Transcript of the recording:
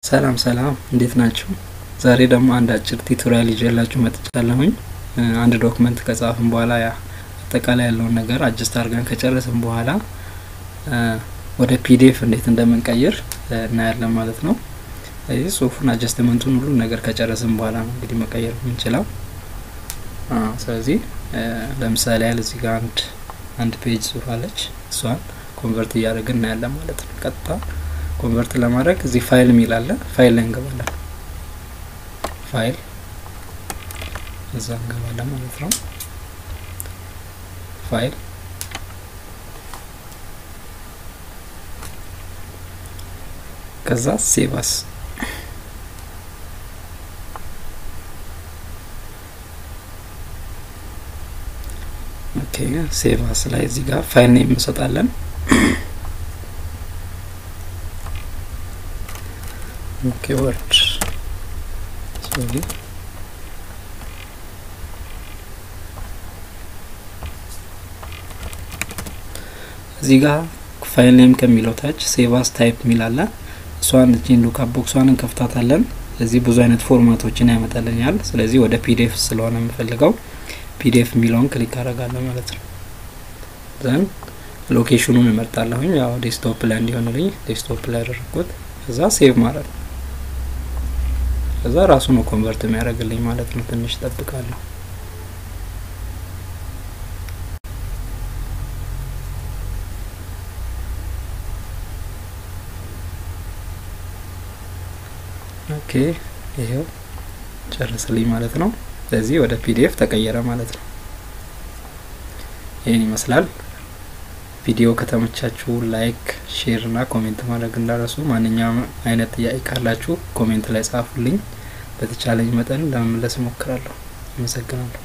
ሰላም ሰላም እንዴት ናችሁ? ዛሬ ደግሞ አንድ አጭር ቱቶሪያል ይዤላችሁ መጥቻለሁኝ። አንድ ዶክመንት ከጻፍን በኋላ ያ አጠቃላይ ያለውን ነገር አጅስት አድርገን ከጨረስን በኋላ ወደ ፒዲኤፍ እንዴት እንደምንቀይር እናያለን ማለት ነው። ይህ ጽሁፉን አጀስትመንቱን ሁሉን ነገር ከጨረስን በኋላ ነው እንግዲህ መቀየር የምንችለው። ስለዚህ ለምሳሌ ያህል እዚህ ጋር አንድ አንድ ፔጅ ጽሁፍ አለች። እሷን ኮንቨርት እያደረግን እናያለን ማለት ነው። ቀጥታ ኮንቨርት ለማድረግ እዚህ ፋይል የሚል አለ። ፋይል ላይ እንገባለን። ፋይል እዛ እንገባለን ማለት ነው። ፋይል ከዛ ሴቫስ ኦኬ ሴቫስ ላይ እዚህ ጋር ፋይል ኔም እንሰጣለን። ኦኬ ወርድ ሶሪ እዚህ ጋር ፋይል ኔም ከሚለው ታች ሴቫስ ታይፕ የሚል አለ። እሷን እቺን ሉካፕ ቦክሷን እንከፍታታለን። ስለዚህ ብዙ አይነት ፎርማቶችን ያመጣልኛል። ስለዚህ ወደ ፒዲኤፍ ስለሆነ የምፈልገው ፒዲኤፍ የሚለውን ክሊክ አደርጋለሁ ማለት ነው። ዘን ሎኬሽኑን እመርጣለሁኝ። ያው ዴስክቶፕ ላይ እንዲሆንልኝ ዴስክቶፕ ላይ ያደረግኩት ከዛ ሴቭ ማለት ነው። ከዛ ራሱ ነው ኮንቨርት የሚያደርግልኝ ማለት ነው። ትንሽ ጠብቃለሁ። ኦኬ ይሄው ጨርስልኝ ማለት ነው። ስለዚህ ወደ ፒዲኤፍ ተቀየረ ማለት ነው። ይህን ይመስላል። ቪዲዮ ከተመቻችሁ ላይክ፣ ሼር እና ኮሜንት ማድረግ እንዳረሱ። ማንኛውም አይነት ጥያቄ ካላችሁ ኮሜንት ላይ ጻፉልኝ። በተቻለኝ መጠን ለመመለስ እሞክራለሁ። አመሰግናለሁ።